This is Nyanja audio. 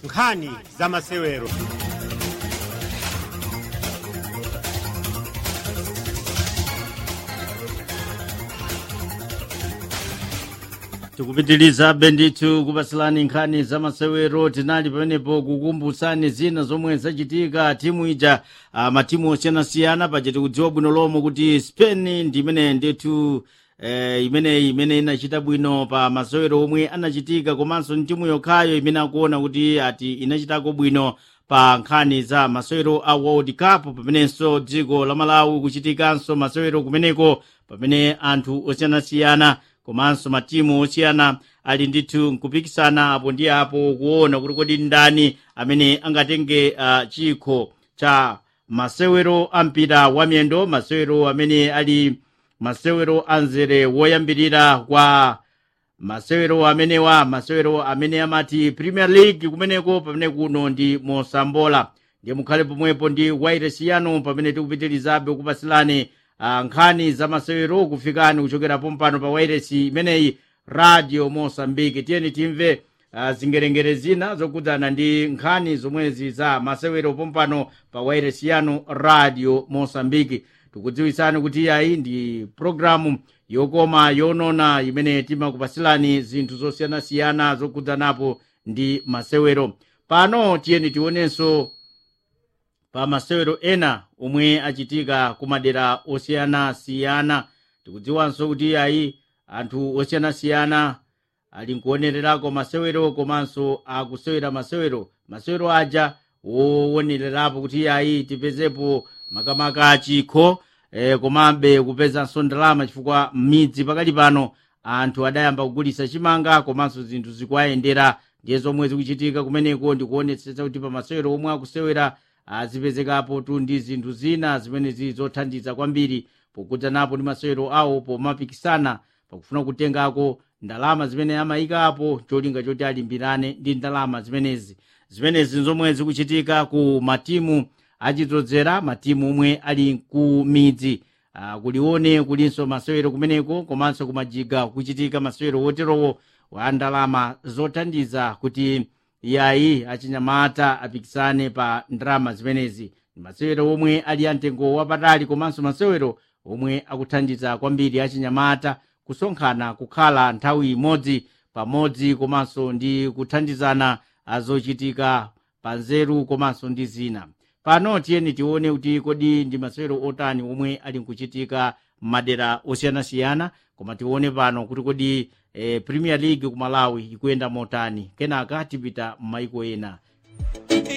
nkhani za masewero tikupitiliza bendithu kupasilani nkhani za masewero tinali pamenepo kukumbutsani zina zomwe zachitika timu ija uh, matimu osiyanasiyana paja tikudziwa bwino lomwe kuti spain ndi imene ndithu eh, imeneyi imene inachita bwino pa masewero omwe anachitika komanso ni timu yokhayo imene akuona kuti ati inachitako bwino pa nkhani za masewero a world cup pamenenso dziko la malawi kuchitikanso masewero kumeneko pamene anthu osiyanasiyana komanso matimu osiyana ali ndithu nkupikisana apo ndi apo kuona kuti kodi ndani amene angatenge uh, chikho cha masewero ampira wa miyendo masewero amene ali masewero anzere woyambirira kwa masewero amenewa masewero amene amati premier league kumeneko pamene kuno ndi mosambola ndiye mukhale pomwepo ndi wairesi yanu pamene tikupitirizabe kupasilani uh, nkhani za masewero kufikani kuchokera pompano pa wairesi imeneyi radio mosambiki tiyeni timve uh, zingerengere zina zokudzana ndi nkhani zomwezi za masewero pompano pa wairesi yanu radio mosambiki tikudziwitsani kuti yayi ndi programu yokoma yonona imene timakupasilani zinthu zosiyanasiyana zokudzanapo ndi masewero pano tiyeni tionenso pa masewero ena omwe achitika ku madera osiyanasiyana tikudziwanso kuti ayi anthu osiyanasiyana ali nkuonererako masewero komanso akusewera masewero masewero aja wowonererapo kuti ayi tipezepo makamaka chikho eh, komabe kupezanso ndalama chifukwa m'midzi pakali pano anthu adayamba kugulitsa chimanga komanso zinthu zikuwayendera ndiye zomwe zikuchitika kumeneko ndikuonetsetsa kuti pa masewero omwe akusewera azipezekapo tu ndi zinthu zina zimene zili zothandiza kwambiri pokudzanapo ndi masewero awo pomapikisana pakufuna kutengako ndalama zimene amayikapo cholinga choti alimbirane ndi ndalama zimenezi zimenezi nzomwe zikuchitika ku matimu achidzozera matimu omwe ali ku midzi uh, kulione kulinso masewero kumeneko komanso kumajiga kuchitika masewero woterowo wa ndalama zothandiza kuti yayi achinyamata apikisane pa ndalama zimenezi masewero omwe ali amtengo wapatali komanso masewero omwe akuthandiza kwambiri achinyamata kusonkhana kukhala nthawi imodzi pamodzi komanso ndi kuthandizana zochitika pa nzeru komanso ndi zina pano tiyeni tione kuti kodi ndi masewero otani omwe ali nkuchitika m'madera osiyanasiyana koma tione pano kuti kodi eh, premier league ku malawi ikuyenda motani kenaka tipita m'maiko ena